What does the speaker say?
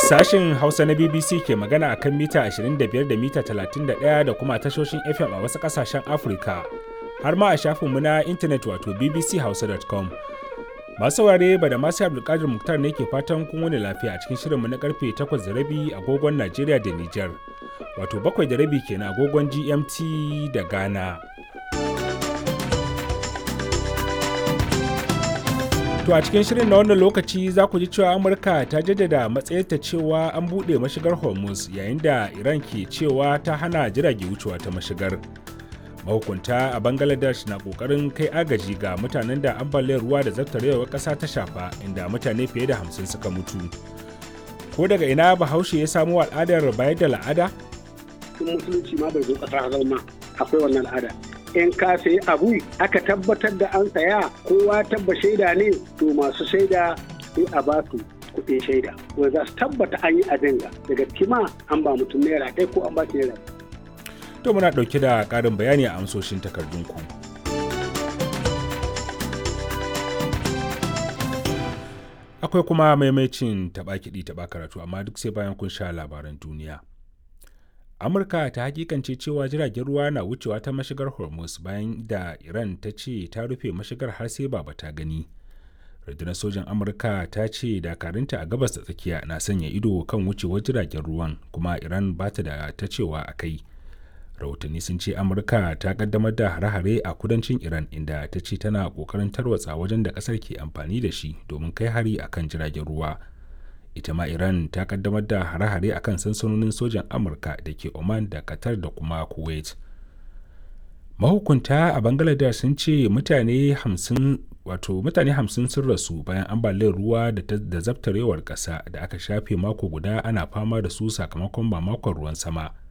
Sashin Hausa na BBC ke magana a kan mita 25 da mita 31 da kuma tashoshin FM a wasu ƙasashen Afirka, har ma a shafinmu na intanet wato bbchausa.com. Masu saurare ba da masu Abdulkadir Muktar ne ke fatan kun wani lafiya a cikin shirinmu na karfe 8 da rabi agogon Najeriya da Nijar, wato 7 da rabi kenan agogon GMT da Ghana. To a cikin shirin na wannan lokaci za ku ji cewa Amurka ta jaddada matsayarta cewa an buɗe mashigar Hormuz yayin da Iran ke cewa ta hana jirage wucewa ta mashigar. Mahukunta a Bangladesh na ƙoƙarin kai agaji ga mutanen da ambaliyar ruwa da zartarewar ƙasa ta shafa inda mutane fiye da hamsin suka mutu. Ko daga ina Bahaushe ya samo al'adar bayar da la'ada? Tun musulunci ma bai zo ƙasa zama akwai wannan al'ada. in ka sayi abu aka tabbatar da an saya kowa tabba shaida ne to masu shaida sai a ba su kuɗin shaida wanda za su tabbata an yi abin ga daga kima an ba mutum naira ɗaya ko an ba shi naira To muna ɗauke da ƙarin bayani a amsoshin takardunku. Akwai kuma maimacin taɓa kiɗi taɓa karatu amma duk sai bayan kun sha labaran duniya. amurka ta hakikance cewa jiragen ruwa na wucewa ta mashigar hormuz bayan da iran ta ce ta rufe mashigar har sai baba ta gani rundunar sojan amurka ta ce dakarunta a gabas da tsakiya na sanya ido kan wucewar jiragen ruwan kuma iran ba ta da ta cewa a kai rahotanni sun ce amurka ta kaddamar da hare-hare a kudancin iran inda ta ce tana kokarin tarwatsa wajen da kasar ke amfani da shi domin kai hari akan jiragen ruwa ita ma iran ta kaddamar da hare-hare akan sansanonin sojan amurka da ke oman da qatar da kuma kuwait mahukunta a bangladesh sun ce mutane hamsin wato mutane hamsin sun rasu bayan ambaliyar ruwa da zabtarewar ƙasa da aka shafe mako guda ana fama da su sakamakon mamakon ruwan sama